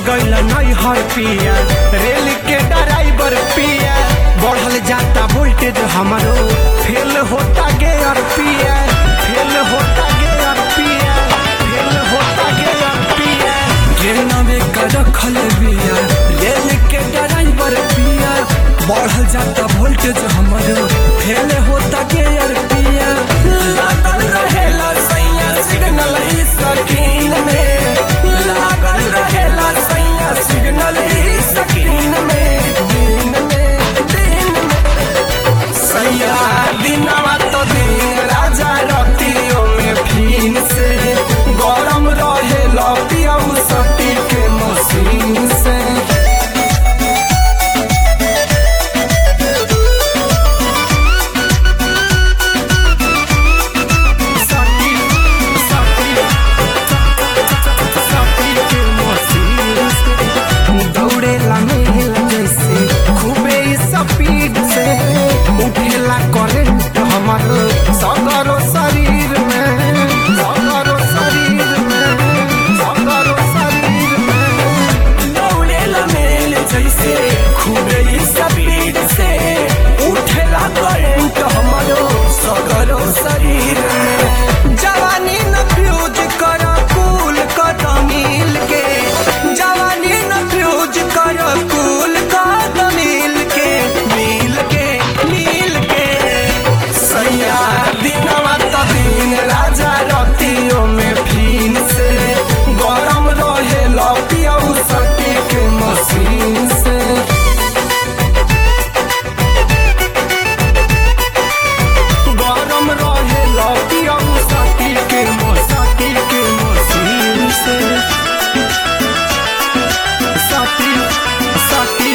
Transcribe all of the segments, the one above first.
गइल नहीं हर पिया रेल के ड्राइवर पिया बढ़ल जाता वोल्टेज हमारो फेल होता गेयर पिया फेल होता गेयर पिया फेल होता गेयर पिया ट्रेन में कर रखल बिया रेल के ड्राइवर पिया बढ़ल जाता वोल्टेज हमारो फेल होता गेयर पिया लागल रहेला सैया सिग्नल ही स्क्रीन में लागल रहेला सैया सिग्नल ही स्क्रीन में दिन में दिन में सैया दिनवा तो दिन राजा रतियों में फीन से गरम रहे लपियऊ सटी के मशीन से सटी सटी सटी के मशीन से दौड़ेला मेल जैसे खूबे स्पीड से उठेला करंट हमर सगरो शरीर में सगरो शरीर में सगरो शरीर में दौड़ेला मेल जैसे खूबे स्पीड से उठेला करंट हमरो सगरो शरीर में जवानी न फ्यूज कर कूल कद मिल के जवानी न फ्यूज कर कूल कद मिल के मिल के मिल के सैया दिनवा तो दिन राजा रतियों में फीन से गरम रहे लपियऊ सटी के मशीन से गरम रहे लपियऊ सटी के मसटी के मशीन से सटी सटी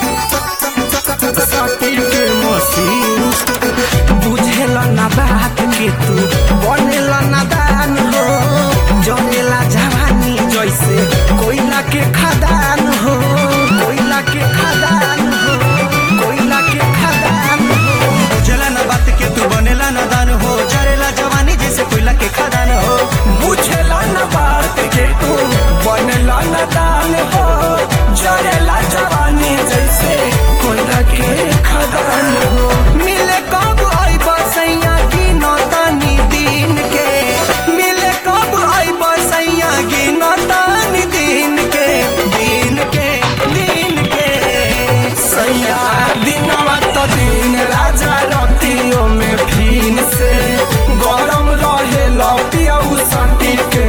सटी के मशीन बुझेला ना बात के तू बनेला ना दान हो जनेला जवानी जैसे कोयला के खदान हो कोयला के खदान हो कोयला के खदान हो बुझला ना बात के तू बनेला ना दान हो जरेला जवानी जैसे कोयला के खदान हो बुझेला न बात के तू बनेला न दान हो जरेला जवानी जैसे कोयला के खदान हो मिले कब आई बसैया की नौतानी दिन के मिले कब आई बसैया की नौतानी दिन के दिन के दिन के सैया दिनवा तो दिन राजा रतियों में फीन से गरम रहे लपियऊ सटी के